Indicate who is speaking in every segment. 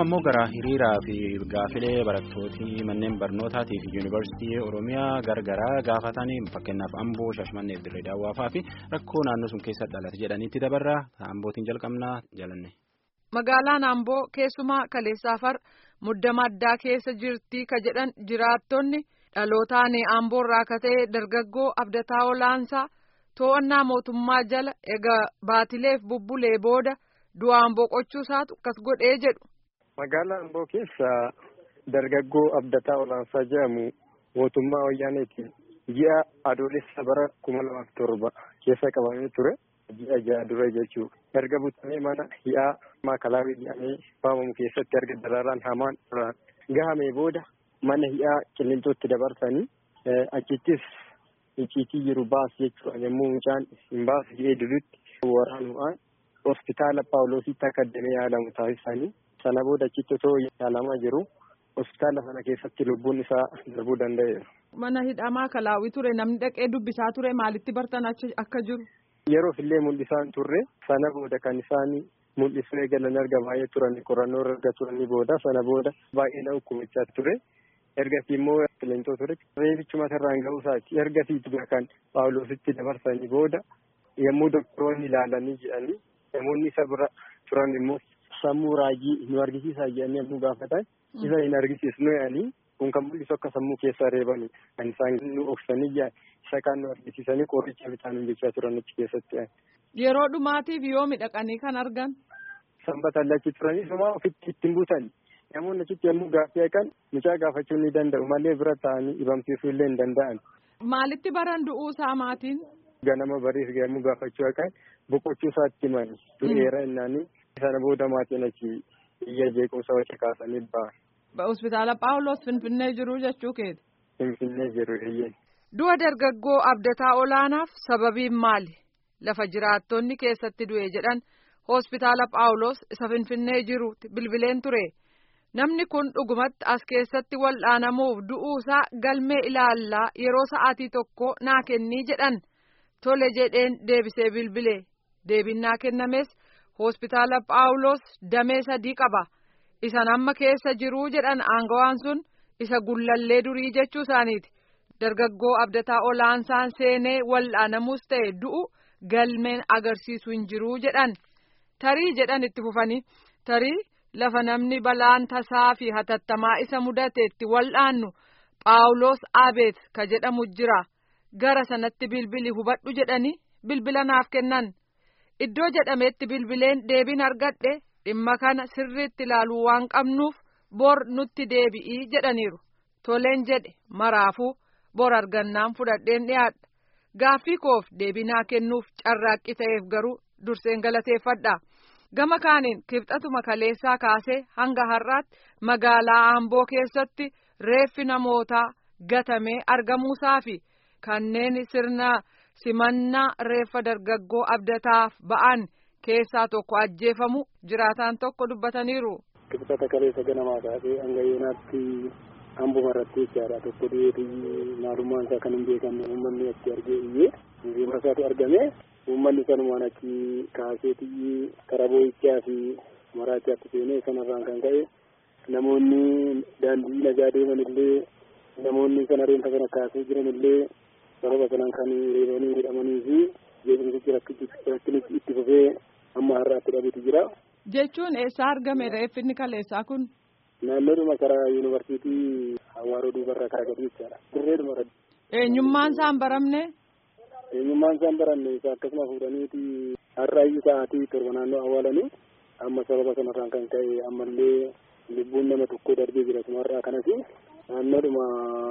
Speaker 1: ammoo gara hiriiraa fi gaafilee barattootii manneen barnootaatii fi yuunivarsiitii oromiyaa gargaraa gaafatanii fakkeenyaaf amboo shaashmannee dirree daawwaafaa fi rakkoo naannoo sun keessa dhalate jedhaniitti dabarraa ambootiin jalqabnaa jalanne.
Speaker 2: magaalaan amboo keessumaa kaleessaafar muddama addaa keessa jirtii ka jedhan jiraattonni dhalootaan amboorraa akka ta'e dargaggoo abdataa olaansaa to'annaa mootummaa jala egaa baatileef bubbulee booda. du'aan boqochuu isaatu akkas godhee jedhu.
Speaker 3: Magaalaa Amboo keessa dargaggoo Abdataa Olaansaa jedhamu mootummaa wayyaaneeti ji'a adoolessa bara kuma lamaaf torba keessa qabamee ture ji'a ja'a dura jechuudha. Erga butamee mana hi'aa maakalaawii jedhamee waamamu keessatti erga dararaan hamaan irraan gahamee booda mana hi'aa qilleenxootti dabarsanii achittis icciitii jiru baas jechuudha yommuu mucaan hin baasu jedhee dudutti waraanuudhaan hospitaala paawuloositti akka addamee yaalamu taasisanii sana booda achitti osoo yaalamaa jiru hospitaala sana keessatti lubbuun isaa darbuu danda'eera.
Speaker 2: Mana hidhamaa kalaawii ture namni dhaqee dubbisaa ture maalitti bartan akka jiru.
Speaker 3: Yeroof illee mul'isaan turre sana booda kan isaan mul'isuu eegalan erga baay'ee turanii qorannoo erga turanii booda sana booda baay'ee na ukkumichaa ture. Ergasii immoo qilleensoo ture reebichi matarraan ga'uu isaati ergasii kan paawuloositti dabarsanii booda yommuu doktoroonni ilaalanii jedhanii namoonni isa bira turan immoo sammuu raajii nu argisiisaa jedhanii yommuu gaafatan isa hin argisiisnu jedhanii kun kan mul'isu akka sammuu keessaa reebanii kan isaan nu oksanii isa kan nu argisiisanii qoricha bitaanuun jechaa turan achi keessatti.
Speaker 2: Yeroo dhumaatiif yoo midhaqanii kan argan.
Speaker 3: Sanbata achi turanii sumaa ofitti ittiin buutan namoonni achitti yommuu gaaffii eegan mucaa gaafachuu ni danda'u malee bira ta'anii dhibamsiisuu illee hin danda'an.
Speaker 2: Maalitti baran du'uu isaa maatiin?
Speaker 3: Ganama bariif yommuu gaafachuu eegan boqochuu isaatti himani du'eera innaanii sana booda maatiin achi iyya jeequmsa waca kaasanii ba'an.
Speaker 2: Hospitaala Paawuloos Finfinnee jiru jechuu keeti.
Speaker 3: Finfinnee jiru eeyyeen.
Speaker 2: Du'a dargaggoo abdataa olaanaaf sababiin maali? Lafa jiraattonni keessatti du'e jedhan hospitaala Paawuloos isa Finfinnee jirutti bilbileen ture. Namni kun dhugumatti as keessatti wal'aanamuuf du'uusaa galmee ilaallaa yeroo sa'aatii tokko naa kennii jedhan. Tole jedheen deebisee bilbile. Deebinnaa kennames hospitaala Paawuloos damee sadii qaba. Isan amma keessa jiruu jedhan aangawaan sun isa gullallee durii jechuu isaaniiti. Dargaggoo abdataa olaansaan seenee wal'aanamuus ta'e du'u galmeen agarsiisu hin jiruu jedhan. Tarii jedhan itti fufanii tarii lafa namni balaan tasaa fi hatattamaa isa mudateetti wal'aannu Paawuloos Abeet ka jedhamu jira. Gara sanatti bilbili hubadhu jedhanii bilbila naaf kennan. Iddoo jedhametti bilbileen deebiin argadhe dhimma kana sirriitti ilaaluu waan qabnuuf bor nutti deebi'ii jedhaniiru. Toleen jedhe maraafuu bor argannaan fudhadheen dhiyaadha. Gaaffii koof deebinaa kennuuf carraaqqii ta'eef garuu durseen galateeffadha. Gama kaaniin kibxatuma kaleessaa kaasee hanga har'aatti magaalaa Amboo keessatti reeffi namootaa gatamee argamuusaa fi kanneen sirna simannaa reeffa dargaggoo abdataaf ba'an keessaa tokko ajjeefamu jiraataan tokko dubbataniiru.
Speaker 4: Kibxata kaleessa ganamaa kaasee hanga yoonaatti Amboo irratti jechaadha tokko dhiyeetii maalummaan isaa kan hin beekamne uummanni achi argee iyyee hiriira isaatu argame uummanni sanumaan achi kaaseetii karaa boo'ichaa fi maraachaatti seenee sanarraan kan ka'e namoonni daandii nagaa deeman illee namoonni sana reenta kana kaasee jiran illee sababa sanaan kan reebanii hidhamanii fi jeequmsichi rakkinichi itti fufee amma har'aatti dhabeetu jira.
Speaker 2: Jechuun eessaa argame reeffinni kaleessaa kun?
Speaker 4: Naannoodhuma karaa yuunivarsiitii Hawaaroo duubarraa karaa gadi jechaadha. Dirreedhuma irra.
Speaker 2: Eenyummaan isaan baramne?
Speaker 4: Eenyummaan isaan baranne isa akkasuma fuudhaniiti har'aayyuu sa'aatii torba naannoo awwaalanii amma sababa sanarraan kan ka'e ammallee lubbuun nama tokko darbee jira sumarraa kanas naannoodhuma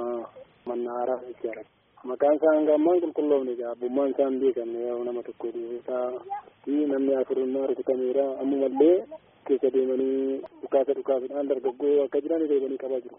Speaker 4: mannaaraa jechaadha. Maqaan isaa hanga ammaan qulqulloofne egaa abbummaan isaa hin beekamne yoo nama tokko duubasaa fi namni afurummaa rukutameera ammumallee keessa deemanii dhukaasa dhukaasuudhaan dargaggoo akka jiran deemanii qabaa jiru.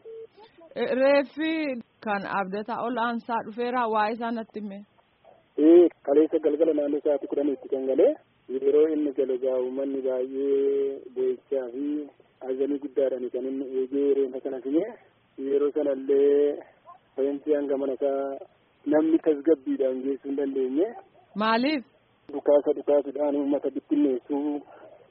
Speaker 2: Reeffi kan abdataa ol aansaa dhufeera waa isaa natti hime.
Speaker 4: Ee kaleessa galgala naannoo sa'aatii kudhaniitti kan galee yeroo inni gale gaa uummanni baay'ee boo'ichaa fi ajanii guddaadhaan kan inni eegee reenfa sana fine yeroo sanallee fayyansi hanga mana isaa namni tasgabbiidhaan geessuu hin dandeenye.
Speaker 2: Maaliif?
Speaker 4: Dhukaasa dhukaasuudhaan uummata bittinneessuu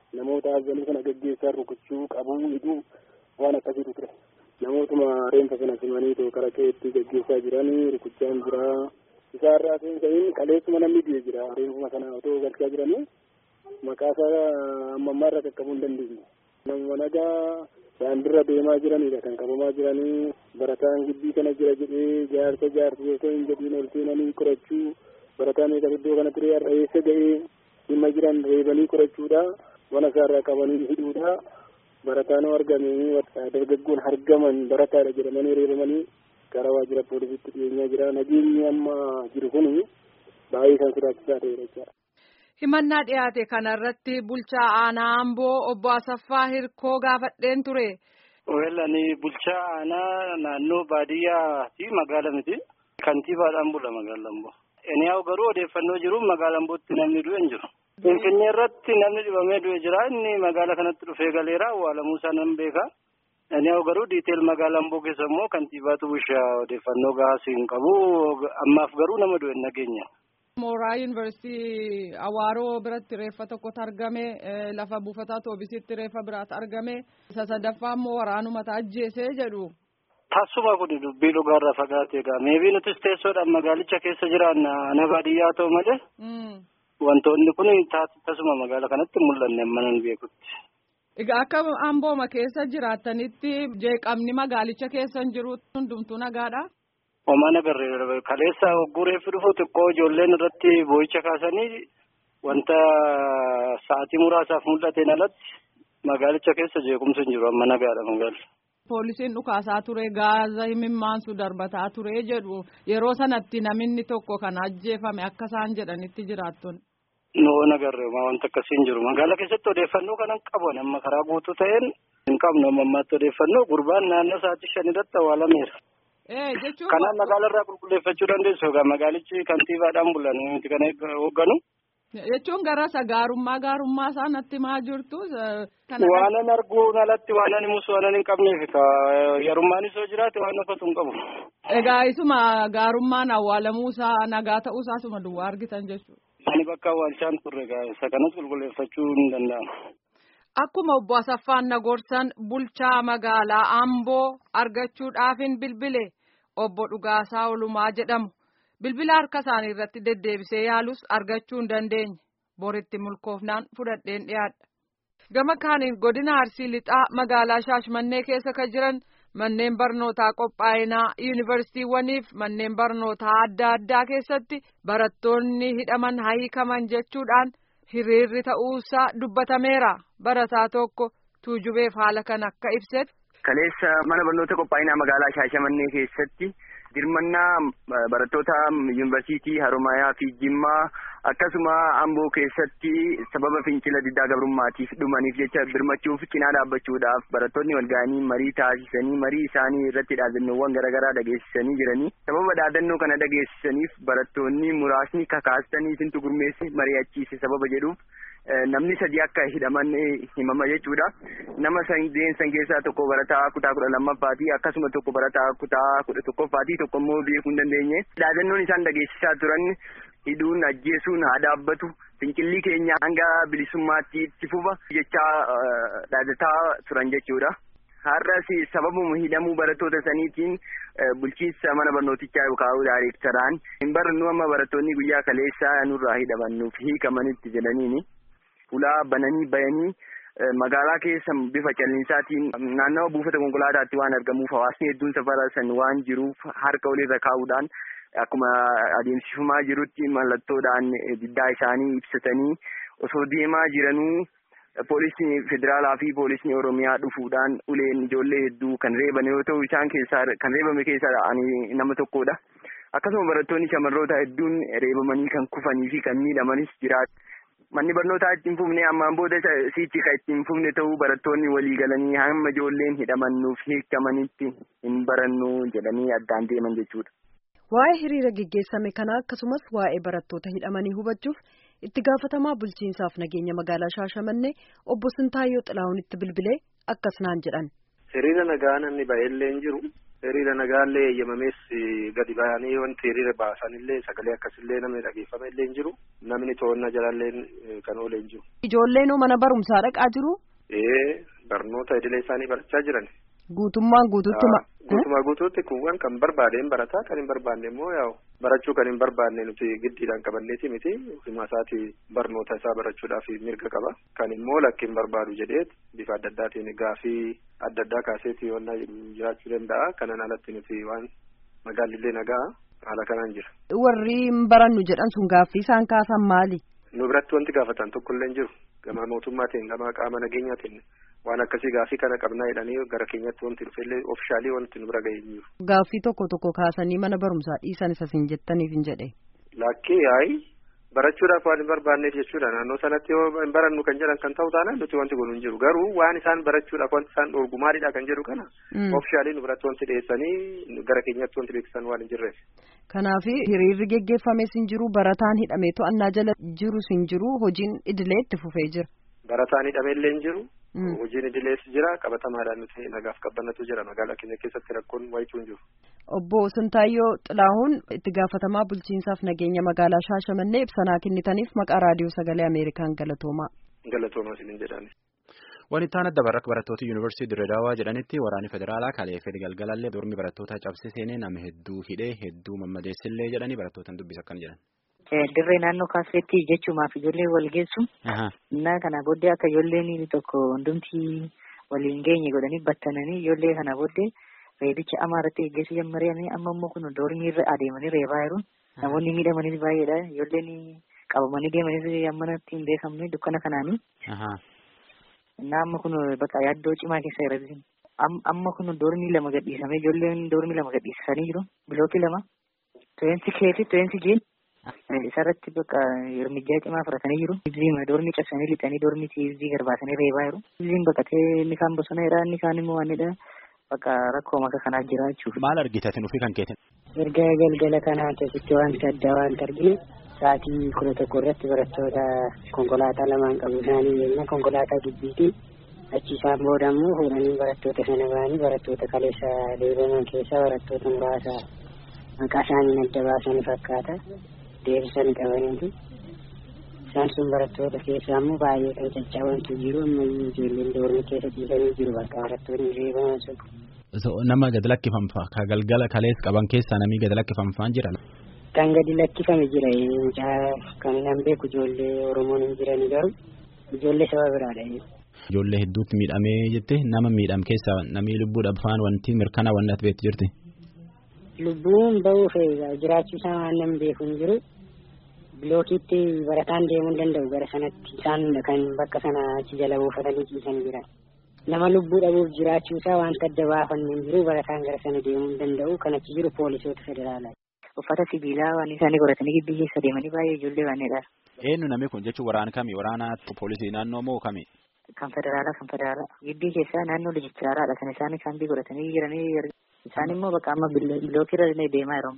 Speaker 4: namoota haasanii kana gaggeessaa rukuchuu qabuu hidhuu waan akkasiitu ture. Namootuma reenfa sana simanii too karaa keetti gaggeessaa jiranii rukuchaan jira. Isaarraa seensa'iin qaleessuma namni du'e jira reenfuma sana otoo galchaa jiranii maqaa isaa amma ammaarra qaqqabuu hin dandeenye. Nama nagaa daandirra deemaa jiranidha kan qabamaa jiranii barataan gibbii kana jira jedhee jaarsa jaarsa otoo hin jedhiin ol seenanii qorachuu barataan eegas iddoo kana ture har'a eessa ga'ee dhimma jiran reebanii qorachuudha mana isaarraa qabanii hidhuudha barataan argamee dargaggoon argaman barataadha jedhamanii reebamanii gara waajjira poolisiitti dhiyeenyaa jira nageenyi amma jiru kun baay'ee kan sodaachisaa ta'edha jechaadha.
Speaker 2: Himannaa dhiyaate kanarratti bulchaa aanaa Amboo obbo Asaffaa Hirkoo gaafadheen ture.
Speaker 5: Weellani bulchaa aanaa naannoo baadiyyaa fi magaala miti. Kantiibaadhaan bula magaala Amboo. Eniyaa'u garuu odeeffannoo jiru magaala Ambootti namni du'e hin jiru. Finfinnee irratti namni dhibamee du'e jira inni magaala kanatti dhufee galeera awwaalamuu isaa nan beeka. Eniyaa'u garuu diiteel magaala Amboo keessa immoo kantiibaatu bulchaa odeeffannoo gahaa hin qabu. Ammaaf garuu nama du'e hin nageenya.
Speaker 2: Mooraa yuunivarsiitii Awaaroo biratti reeffa tokkotu argame lafa buufataa toobisitti reeffa biraatu argame isa sadaffaa immoo waraanumata ajjeesee jedhu.
Speaker 5: Tasuma kun dubbii dhugaarraa fagaatee egaa meebii nutis teessoodhaan magaalicha keessa jiraanna ana baadiyyaa ta'u malee. Wantoonni kun tasuma magaala kanatti mul'anne amma nan beekutti.
Speaker 2: Egaa akka ambooma keessa jiraattanitti jeeqamni magaalicha keessa hin jiru hundumtuu nagaadha.
Speaker 5: Omaan agarree kaleessa hogguu reeffi dhufu xiqqoo ijoolleen irratti boo'icha kaasanii wanta sa'aatii muraasaaf mul'ateen alatti magaalicha keessa jeequmsi hin jiru amma nagaadha magaalli.
Speaker 2: Poolisiin dhukaasaa ture gaaza himimmaansu darbataa ture jedhu yeroo sanatti namni tokko kan ajjeefame akka isaan jedhanitti jiraattonni.
Speaker 5: Noo nagarree wanta akkasii hin jiru magaala keessatti odeeffannoo kanan qaban amma karaa guutuu ta'een hin qabnu amma ammaatti odeeffannoo gurbaan naannoo sa'aatii shanirratti awwaalameera. Kanaan magaala irraa qulqulleeffachuu dandeessu egaa magaalichi kantiibaadhaan bulan miti kan hoogganu.
Speaker 2: Jechuun gara isa gaarummaa gaarummaa isaa natti maa jirtu.
Speaker 5: Waanan arguun alatti waanan himus waanan hin qabneef yarummaan isoo jiraate waan uffatu hin qabu.
Speaker 2: Egaa isuma gaarummaan awwaalamuu isaa nagaa ta'uu isaa isuma duwwaa argitan jechuudha.
Speaker 5: Ani bakka awwaalchaan turre egaa isa kanas qulqulleeffachuu hin danda'amu.
Speaker 2: Akkuma obbo Asaffaan Nagorsan bulchaa magaalaa Amboo argachuudhaafin bilbile obbo Dhugaasaa Olumaa jedhamu. Bilbila harka isaanii irratti deddeebisee yaalus argachuu hin dandeenye. Boritti mulkoofnaan fudhadheen dhiyaadha. Gama kaaniin godina Arsii Lixaa magaalaa Shaashmannee keessa kan jiran manneen barnootaa qophaa'inaa yuunivarsiitiiwwaniif manneen barnootaa adda addaa keessatti barattoonni hidhaman hiikaman jechuudhaan. hiriirri ta'uusaa dubbatameera barataa tokko tuujubeef haala kan akka ibsetti.
Speaker 6: Kaleessa mana barnoota qophaa'inaa magaalaa Shaashamannee keessatti dirmannaa barattoota yuunivarsiitii Haromayaa fi Jimmaa akkasuma Amboo keessatti sababa fincila diddaa gabrummaatiif dhumaniif jecha birmachuuf cinaa dhaabbachuudhaaf barattoonni wal ga'anii marii taasisanii marii isaanii irratti dhaadannoowwan garaagaraa dhageessisanii jiranii sababa dhaadannoo kana dhageessisaniif barattoonni muraasni kakaastanii isintu gurmeesse mari'achiise sababa jedhuuf namni sadi akka hidhaman himama jechuudha. Nama sadeen san keessaa tokko barataa kutaa kudha lammaffaati akkasuma tokko barataa kutaa kudha tokkoffaati tokko immoo beekuu hin dandeenye. Dhaadannoon isaan dhageessisaa turan hidhuun ajjeesuun haa dhaabbatu fincilli keenya hanga bilisummaatti itti fufa jechaa dhaadataa turan jechuudha. Har'as sababuma hidhamuu barattoota saniitiin bulchiinsa mana barnootichaa yookaan daayirektaraan hin barannu amma barattoonni guyyaa kaleessaa nurraa hidhamannuuf hiikamanitti jedhaniini. Ulaa bananii bayanii magaalaa keessa bifa callinsaatiin naannawa buufata konkolaataatti waan argamuuf hawaasni hedduun safara san waan jiruuf harka walirra kaa'uudhaan akkuma adeemsifamaa jirutti mallattoodhaan diddaa isaanii ibsatanii osoo deemaa jiranuu poolisni federaalaa fi poolisni oromiyaa dhufuudhaan uleen ijoollee hedduu kan reeban yoo ta'u isaan keessaa kan reebame keessaa ani nama tokkodha. Akkasuma barattoonni shamarroota hedduun reebamanii kan kufanii fi kan miidhamanis jiraatu. Manni barnootaa itti hin fufne ammaan booda siitti kan itti hin fufne ta'uu barattoonni walii galanii hamma ijoolleen hidhamannuuf hiikamanitti hin barannu jedhanii addaan deeman jechuudha.
Speaker 7: Waa'ee hiriira geggeessame kanaa akkasumas waa'ee barattoota hidhamanii hubachuuf itti gaafatamaa bulchiinsaaf nageenya magaalaa Shaashamannee obbo Sintaayyoo Xilaahunitti bilbilee akkas naan jedhan.
Speaker 8: Hiriira nagaa namni baay'ellee hin jiru. hiriira nagaallee eeyyamamees gadi ba'anii wanti hiriira baasanillee sagalee akkasillee namni dhageeffame illee hin jiru namni to'annaa jalallee kan oolee hin jiru.
Speaker 7: Ijoolleen mana barumsaa dhaqaa jiru?
Speaker 8: Ee barnoota idilee isaanii barachaa jiran.
Speaker 7: Guutummaan guutuutti ma.
Speaker 8: Guutummaa guutuutti kuuwwan kan barbaadeen barataa kan hin barbaanne immoo yaa'u barachuu kan hin barbaanne nuti giddiidhaan qabanneeti miti ofuma isaati barnoota isaa barachuudhaaf mirga qaba. Kan immoo lakki hin barbaadu jedhee bifa adda addaatiin gaafii adda addaa kaaseeti waan jiraachuu danda'a. Kanaan alatti nuti waan magaalillee nagaa haala kanaan jira.
Speaker 7: Warri hin barannu jedhan sun gaaffii isaan kaasan maali?
Speaker 8: Nu biratti wanti gaafatan tokko illee hin jiru. Gama mootummaatiin gama qaama nageenyaatiin waan akkasii gaaffii kana qabnaa jedhanii gara keenyatti wanti dhufellee ofishaalii wanti nu bira ga'ee hin jiru.
Speaker 7: Gaaffii tokko tokko kaasanii mana barumsaa dhiisan isa siin jettaniif hin jedhe.
Speaker 8: Lakkee yaa'i barachuudhaaf waan hin barbaanneef jechuudha naannoo sanatti yoo hin barannu kan jedhan kan ta'u taanaan nuti wanti kun hin jiru garuu waan isaan barachuudhaaf wanti isaan dhorgu maalidha kan jedhu kana ofishaalii nu biratti wanti dhiyeessanii gara keenyatti wanti beeksisan waan hin jirreef.
Speaker 7: Kanaaf hiriirri geggeeffames hin jiru barataan hidhamee to'annaa jala jirus hin jiru hojiin idilee itti fufee jira.
Speaker 8: Barataan hidhameellee hin jiru. Hojiin idilees jira qabatamaadhaan nuti nagaaf qabbannatu jira magaalaa keenya keessatti rakkoon wayituu hin jiru.
Speaker 7: Obbo Sintaayyoo Xilaahuun itti gaafatamaa bulchiinsaaf nageenya magaalaa Shaashamannee ibsanaa kennitaniif maqaa raadiyoo sagalee Ameerikaan galatoomaa.
Speaker 8: Galatoomaa isiniin jedhani.
Speaker 1: Wanti itti aanadda barraqa barattoota yuunivarsiitii Dirredaawaa jedhanitti waraanni federaalaa kaleeffee galgalallee dormi barattoota cabse seenee nama hedduu hidhee hedduu mammadeessillee jedhanii barattootaan dubbisa akkan jedhan.
Speaker 9: Dirree naannoo kaasseetti jechuumaaf ijoollee wal geessu. Innaa kana booddee akka ijoolleen tokko hundumti waliin geenye godhanii battananii ijoollee kana booddee reebicha amaa irratti geggeessuu jalqabanii amma immoo kun doormii irra adeemanii reebaa jiru. Namoonni miidhamanis baay'eedha. Ijoolleen qabamanii deemanis ammanatti hin beekamne dukkana kanaanii. Innaa amma kun bakka yaaddoo cimaa keessa jira. Amma kun doormii lama gadhiisamee ijoolleen doormii lama gadhiisanii jiru. Bilookii lama. Tuweensi kee fi tuweensi jiin. Isarratti bakka hirmijjaa cimaa fudhatanii jiru. Ibziima doormii cabsanii lixanii doormii ibzii garbaasanii reebaa jiru. Ibziin baqatee inni kaan bosonaadha inni kaan immoo waanidha. Bakka rakkoo maka kanaaf jira jechuudha.
Speaker 1: Maal argitatin ofii kan keetin?
Speaker 10: Erga galgala kanaa keessatti wanta addaa waanta arginu sa'aatii kudha tokko irratti barattoota konkolaataa lamaan qabu isaanii jenna konkolaataa giddiitiin achi isaan booda immoo fuudhanii barattoota sana ba'anii barattoota kaleessa deebiman keessaa barattoota muraasa maqaa isaanii adda baasanii fakkaata. deebisanii qabaniiti. Isaan sun barattoota keessaa immoo baay'ee kan caccabantu jiru ammayyuu ijoolleen doormii keessa ciisanii jiru bakka barattoonni reebaman sun.
Speaker 1: Nama gad lakkifamfa ka galgala kalees qaban keessaa namni gad lakkifamfaan jira.
Speaker 10: Kan gadi lakkifame jira mucaa kan nan beeku ijoollee Oromoon hin jirani garuu ijoollee saba biraadha.
Speaker 1: Ijoollee hedduutti miidhamee jette nama miidham keessaa namni lubbuudhaaf faan wanti mirkanaa wanti ati beektu jirti.
Speaker 10: Lubbuun bahuuf jiraachuu isaa waan nan beeku hin jiru. bilookiitti barataan deemuu hin danda'u gara sanatti isaan kan bakka sana achi jala buufatanii ciisan jiran nama lubbuu dhabuuf jiraachuu isaa wanta adda baafannu hin jiru barataan gara sana deemuu hin danda'u kan achi jiru poolisoota federaalaa.
Speaker 9: Uffata sibiilaa waan isaanii godhatanii gibbii keessa deemanii baay'ee ijoollee waanidha.
Speaker 1: Eenyu namni kun jechuun waraana kami waraana poolisii naannoo moo kami?
Speaker 9: Kan federaalaa kan federaalaa gibbii keessaa naannoo lijichaaraadha kan isaan isaanii godhatanii jiranii isaan immoo bakka amma bilookirra deemaa jiru.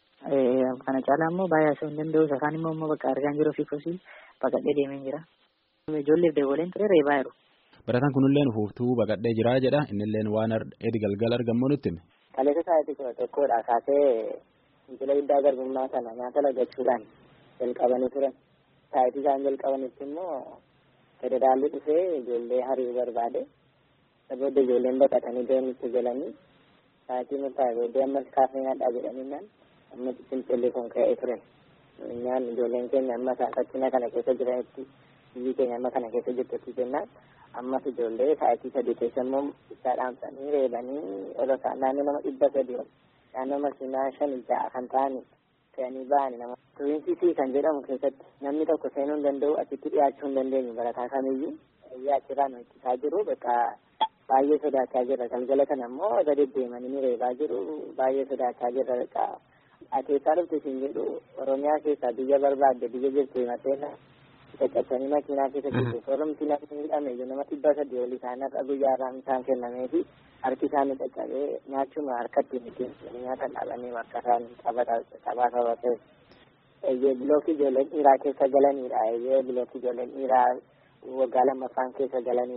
Speaker 9: kana caalaa immoo baay'ee osoo hin danda'u isaan immoo immoo bakka argaan jiru fi kosii baqadhee deemee jira. Ijoolleef dabaleen ture reebaa jiru.
Speaker 1: Barataan kunilleen fuuftuu baqadhee jira jedha innilleen waan edi galgala argamu nutti hime.
Speaker 11: Kaleessa sa'aatii kudha tokkodha kaasee fincila guddaa garbummaa sana nyaata lagachuudhaan jalqabanii turan. Sa'aatii isaan jalqabanitti immoo federaalli dhufee ijoollee hariiruu barbaade. Booda ijoolleen baqatanii deemnitti galanii sa'aatii murtaa'e booddee ammas kaafee nyaadhaa jedhaniinaan amma fincilli kun ka'ee ture. Nyaan ijoolleen keenya amma fakkina kana keessa jiranitti biyyi keenya amma kana keessa jirtutti jennaan ammas ijoollee sa'aatii sadii keessa immoo isaa dhaamsanii reebanii ol isaan naannoo nama dhibba sadii ol naannoo makiinaa shan ja'a kan ta'ani fe'anii ba'ani nama. Tuwiinsisii kan jedhamu keessatti namni tokko seenuu hin danda'u achitti dhiyaachuu hin dandeenyu barataa kamiyyuu dhiyaachirraa nu ittisaa jiru bakka baay'ee sodaachaa jirra galgala kana immoo irra deddeemanii ni reebaa jiru baay'ee sodaachaa jirra bakka akeekaa dhufte isin jedhu oromiyaa keessaa biyya barbaadde biyya jirtu himateena caccabsanii makiinaa keessa jirtu soromti namni hidhame iyyuu nama dhibba sadii olii isaan irra guyyaa irraan isaan kennamee fi harki isaanii caccabee nyaachuma harkatti miti nyaata dhaabanii akka isaan taphaa saba ta'e. Eeyyee bilookii ijoolleen dhiiraa keessa galanidha. Eeyyee bilookii ijoolleen dhiiraa waggaa lammaffaan keessa galanidha.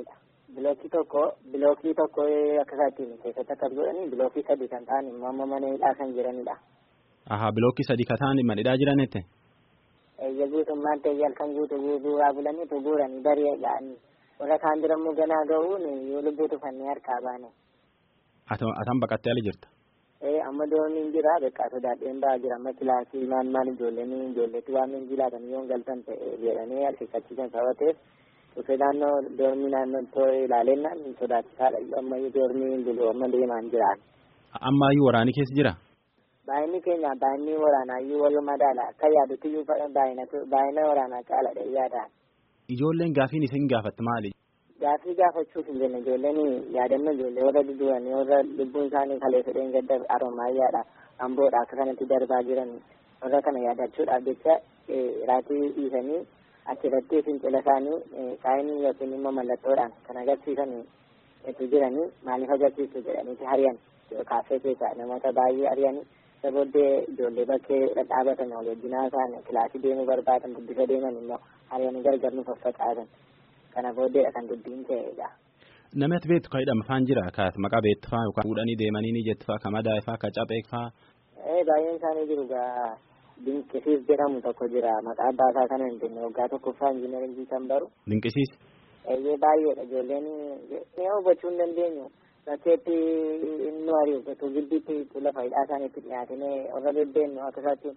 Speaker 11: Bilookii tokko bilookii tokko akka isaatti keessatti akkas godhanii bilookii sadi kan ta'an immoo amma mana hidhaa kan jiranidha.
Speaker 1: Ahaa bilookii sadi kan ta'an mana hidhaa jiranitti.
Speaker 11: Eeyya guutummaan ta'e halkan guutuu guuraa bulaniitu guuranii daree ga'anii warra kaan jirammoo ganaa ga'uun yoo lubbuu tufannee harkaa baane.
Speaker 1: Atan baqattee ala jirta.
Speaker 11: Ee amma dooniin jira beekaa sodaadheen ba'aa jira amma kilaasii maan maan ijoolleen ijoolleetti waan min jilaatan yoo galtan ta'e jedhanii harkifachiisan sabateef dhufee naannoo doormii naannoo too ilaalennaan sodaachisaadha ammayyuu doormii bulu amma deemaan jiraan.
Speaker 1: Ammaayyuu waraanii keessa jira.
Speaker 11: Baay'inni keenya baay'inni waraanaayyuu wal madaala akka yaadutti iyyuu baay'ina waraanaa caaladha yaadaan.
Speaker 1: Ijoolleen gaafiin isin gaafatte maali?
Speaker 11: Gaafii gaafachuuf hin jenne ijoolleen yaadannoo ijoollee warra dudu'anii warra lubbuun isaanii kalee fedheen gadda aromaayyaadha amboodha akka kanatti darbaa jiran warra kana yaadachuudhaaf jecha raatii dhiisanii achirratti fincila isaanii saayinii yookiin immoo mallattoodhaan kan agarsiisan itti jiranii maaliif agarsiisu jedhaniiti hariyan kaaffee keessaa namoota baay'ee hariyan isa booddee ijoollee bakkee dhadhaabatan wal wajjinaa isaan kilaasii deemuu barbaadan guddisa deeman immoo hariyanii gargar nu faffaqaatan kana booddeedha kan dubbiin ta'edha.
Speaker 1: Namatti beektu kan hidhama faan jira ka maqaa beektu faa yookaan fuudhanii deemanii ni jettu faa ka madaa faa ka caphee faa.
Speaker 11: Ee baay'een isaanii jiru gaa dinqisiis jedhamu tokko jira maqaa abbaa isaa kana hin jenne waggaa tokkoffaa injiinaringii kan baru.
Speaker 1: Dinqisiis.
Speaker 11: Eeyyee baay'eedha ijoolleen ni hubachuu hin dandeenyu. Bakkeetti nu ari'u bakka gidduutti lafa hidhaa isaaniitti dhiyaatanii warra bebbeennu akka isaatti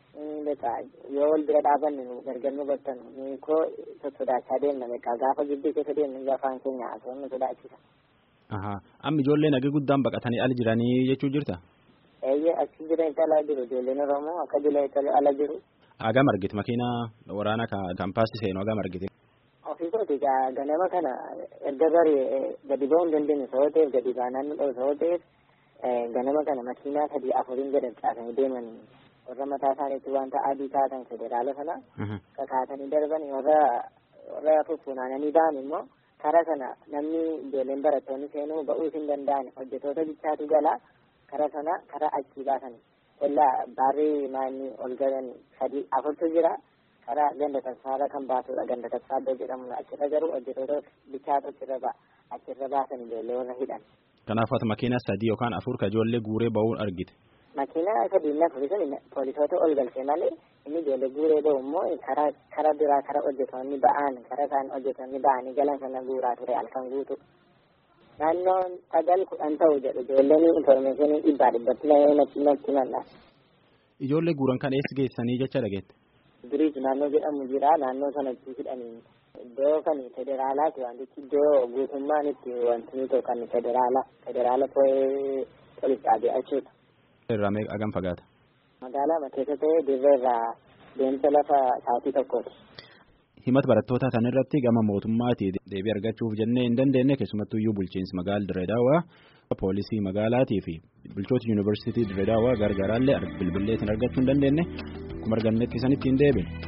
Speaker 11: yoo wal bira dhaabanne gargar nu battan koo sodaachaa deemna beekaa gaafa gidduu keessa deemnu afaan keenya haasawwan nu sodaachisa.
Speaker 1: Amma ijoolleen hagee guddaan baqatanii ala jiranii jechuu jirta?
Speaker 11: Eeyyee achi jiranitti ala jiru ijoolleen Oromoo akka jiranitti ala jiru.
Speaker 1: Hagam argite makiinaa waraanaa kaampaasii seenu hagam argite?
Speaker 11: Ofiisooti ganama kana erga barii gadi ba'uu hin dandeenye sababa ta'eef gadi baanaan nu dhabu sababa ta'eef ganama kana makiinaa sadii afuriin gad caasanii deeman warra mataa isaaniitti wanta adii kaatan federaala sana kakaatanii darban warra warra fuffunaananii ba'an immoo karaa sana namni ijoolleen barattoonni seenuu ba'uus hin danda'an hojjetoota bichaatu gala karaa sana karaa achii baasan illaa baarrii maanni ol galan sadii afurtu jira karaa ganda tasfaarra kan baasudha ganda tasfaaddoo jedhamu achirra garuu hojjetoota bichaatu achirra ba'a achirra baasan ijoollee warra hidhan.
Speaker 1: Kanaaf ati makiina sadii yookaan afur ka ijoollee guuree ba'uun argite.
Speaker 11: Makiina sadii na afuri sun poolisoota ol galchee malee inni ijoollee guuree ba'u immoo karaa karaa biraa karaa hojjetoonni ba'an karaa isaan hojjetoonni ba'anii galan sana guuraa ture halkan guutu. Naannoon sagal kudhan ta'u jedhu ijoolleen infoormeeshinii dhibbaa dhibbatti natti natti malla.
Speaker 1: Ijoollee guuran kan eessa geessanii jecha dhageette?
Speaker 11: Biriij naannoo jedhamu jira naannoo sanatti hidhanii iddoo kan federaalaati wantichi iddoo guutummaan itti wanti tokko kan federaala federaala poolis dhaabee achuudha.
Speaker 1: Irraa meeqa hagam fagaata?
Speaker 11: Magaalaa keessa ta'ee dirree irraa deemsa lafa sa'aatii tokkooti.
Speaker 1: Himata barattootaa kan irratti gama mootummaati deebii argachuuf jennee hin dandeenye keessumattuu iyyuu bulchiinsi magaalaa Dirree Daawwaa poolisii magaalaatii fi bulchoota yuunivarsiitii Dirree Daawwaa gargaaraallee bilbileetiin argachuu hin dandeenye akkuma argannetti isanitti hin deebine.